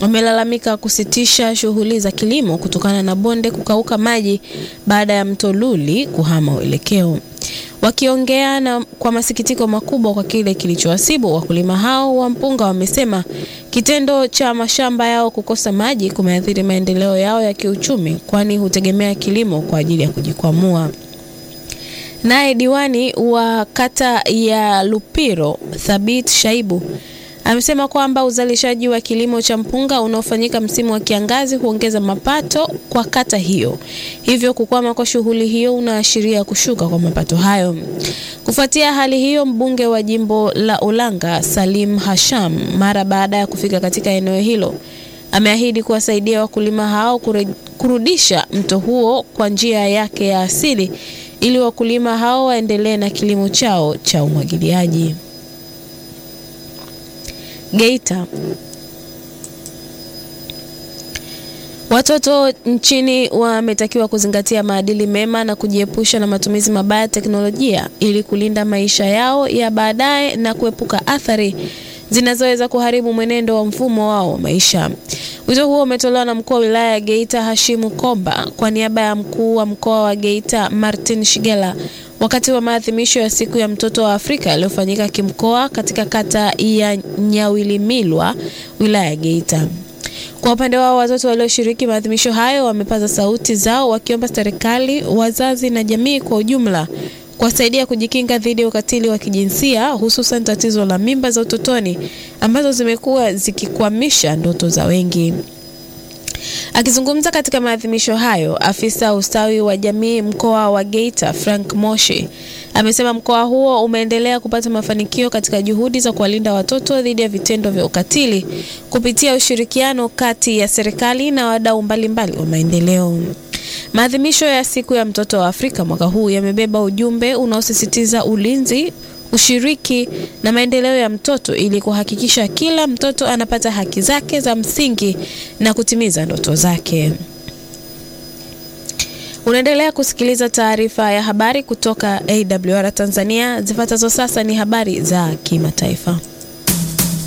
wamelalamika kusitisha shughuli za kilimo kutokana na bonde kukauka maji baada ya mto Luli kuhama uelekeo. Wakiongea na kwa masikitiko makubwa kwa kile kilichowasibu, wakulima hao wa mpunga wamesema kitendo cha mashamba yao kukosa maji kumeathiri maendeleo yao ya kiuchumi, kwani hutegemea kilimo kwa ajili ya kujikwamua. Naye diwani wa kata ya Lupiro Thabit Shaibu amesema kwamba uzalishaji wa kilimo cha mpunga unaofanyika msimu wa kiangazi huongeza mapato kwa kata hiyo, hivyo kukwama kwa shughuli hiyo unaashiria kushuka kwa mapato hayo. Kufuatia hali hiyo, mbunge wa jimbo la Ulanga Salim Hasham, mara baada ya kufika katika eneo hilo, ameahidi kuwasaidia wakulima hao kure, kurudisha mto huo kwa njia yake ya asili ili wakulima hao waendelee na kilimo chao cha umwagiliaji. Geita. Watoto nchini wametakiwa kuzingatia maadili mema na kujiepusha na matumizi mabaya ya teknolojia ili kulinda maisha yao ya baadaye na kuepuka athari zinazoweza kuharibu mwenendo wa mfumo wao wa maisha. Wito huo umetolewa na mkuu wa wilaya ya Geita Hashimu Komba kwa niaba ya mkuu wa mkoa wa Geita Martin Shigela wakati wa maadhimisho ya siku ya mtoto wa Afrika yaliyofanyika kimkoa katika kata ya Nyawilimilwa wilaya ya Geita. Kwa upande wao watoto walioshiriki maadhimisho hayo wamepaza sauti zao wakiomba serikali, wazazi na jamii kwa ujumla kuwasaidia kujikinga dhidi ya ukatili wa kijinsia hususan tatizo la mimba za utotoni ambazo zimekuwa zikikwamisha ndoto za wengi. Akizungumza katika maadhimisho hayo, afisa ustawi wa jamii mkoa wa Geita Frank Moshi amesema mkoa huo umeendelea kupata mafanikio katika juhudi za kuwalinda watoto dhidi ya vitendo vya ukatili kupitia ushirikiano kati ya serikali na wadau mbalimbali wa maendeleo. Maadhimisho ya siku ya mtoto wa Afrika mwaka huu yamebeba ujumbe unaosisitiza ulinzi, ushiriki na maendeleo ya mtoto ili kuhakikisha kila mtoto anapata haki zake za msingi na kutimiza ndoto zake. Unaendelea kusikiliza taarifa ya habari kutoka AWR Tanzania. Zifuatazo sasa ni habari za kimataifa.